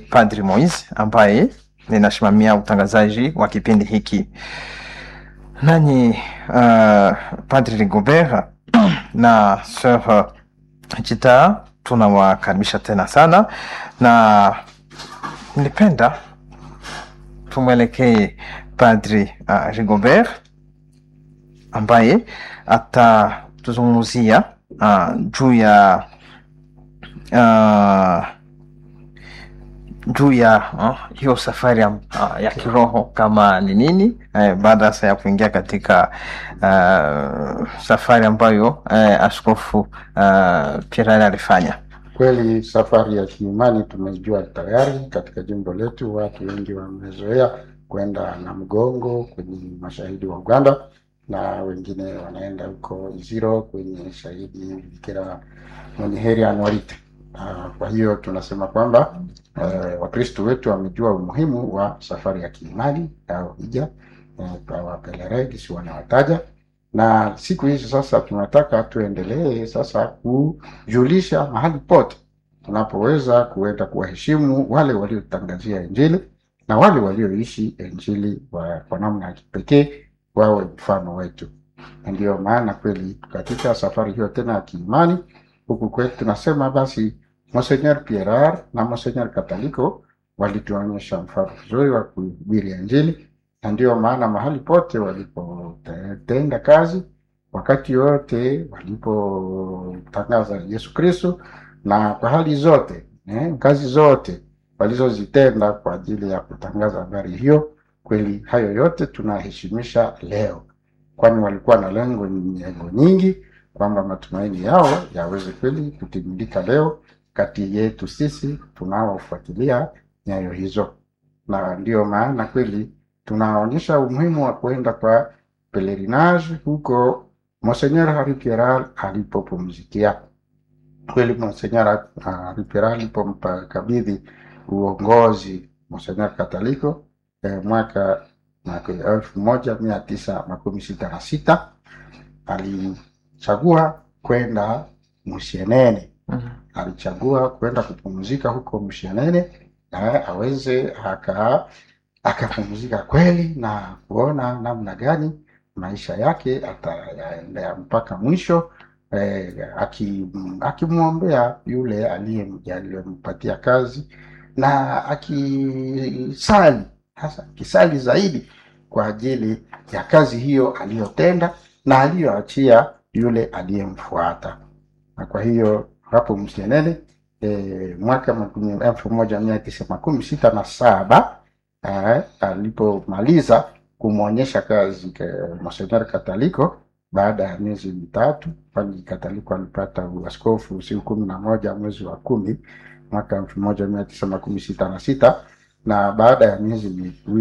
Padri Moise ambaye ninasimamia utangazaji wa kipindi hiki. Nanyi uh, Padri Rigobert na Sœur Chita tunawakaribisha tena sana, na nilipenda tumwelekee Padri uh, Rigobert ambaye atatuzungumzia uh, juu ya uh, juu ya uh, hiyo safari ya, uh, ya kiroho kama ni nini eh, baada sasa ya kuingia katika uh, safari ambayo uh, askofu uh, Pierre alifanya. Kweli safari ya kiimani tumejua tayari katika jimbo letu, watu wengi wamezoea kwenda na mgongo kwenye mashahidi wa Uganda na wengine wanaenda huko Iziro kwenye shahidi Bikira mwenye heri Anuarite. Uh, kwa hiyo tunasema kwamba uh, Wakristo wetu wamejua umuhimu wa safari ya kiimani au hija uh, kwa wapeleregisi wanawataja, na siku hizi sasa tunataka tuendelee sasa kujulisha mahali pote tunapoweza kuenda kuwaheshimu wale waliotangazia Injili na wale walioishi Injili wa- kwa namna ya kipekee wawe mfano wetu. Na ndiyo maana kweli katika safari hiyo tena ya kiimani huku kwetu tunasema basi Monsenor Pierar na Monsenor Kataliko walituonyesha mfano mzuri wa kuhubiri Injili, na ndiyo maana mahali pote walipotenda kazi, wakati wote walipotangaza Yesu Kristo, na kwa hali zote eh, kazi zote walizozitenda kwa ajili ya kutangaza habari hiyo, kweli hayo yote tunaheshimisha leo, kwani walikuwa na lengo lengo nyingi kwamba matumaini yao yaweze kweli kutimilika leo kati yetu sisi tunaofuatilia nyayo hizo, na ndiyo maana kweli tunaonyesha umuhimu wa kuenda kwa pelerinage huko Monsenor Hari Pierral alipopumzikia. Kweli Monsenor Hari Pierral alipompa kabidhi uongozi Monsenor Kataliko eh, mwaka mwaka elfu moja mia tisa makumi sita na sita alichagua kwenda Musienene alichagua kwenda kupumzika huko Mshenene na aweze aka akapumzika kweli na kuona namna gani maisha yake atayaendea mpaka mwisho eh, aki- akimwombea yule aliye- aliyempatia kazi na akisali hasa akisali zaidi kwa ajili ya kazi hiyo aliyotenda na aliyoachia yule aliyemfuata na kwa hiyo hapo Msienene e, mwaka makumi- elfu moja mia tisa makumi sita na saba eh, alipomaliza kumwonyesha kazi ke- Monsenor Kataliko baada ya miezi mitatu, kwani Kataliko alipata uaskofu siku kumi na moja mwezi wa kumi mwaka elfu moja mia tisa makumi sita na sita na baada ya miezi miwili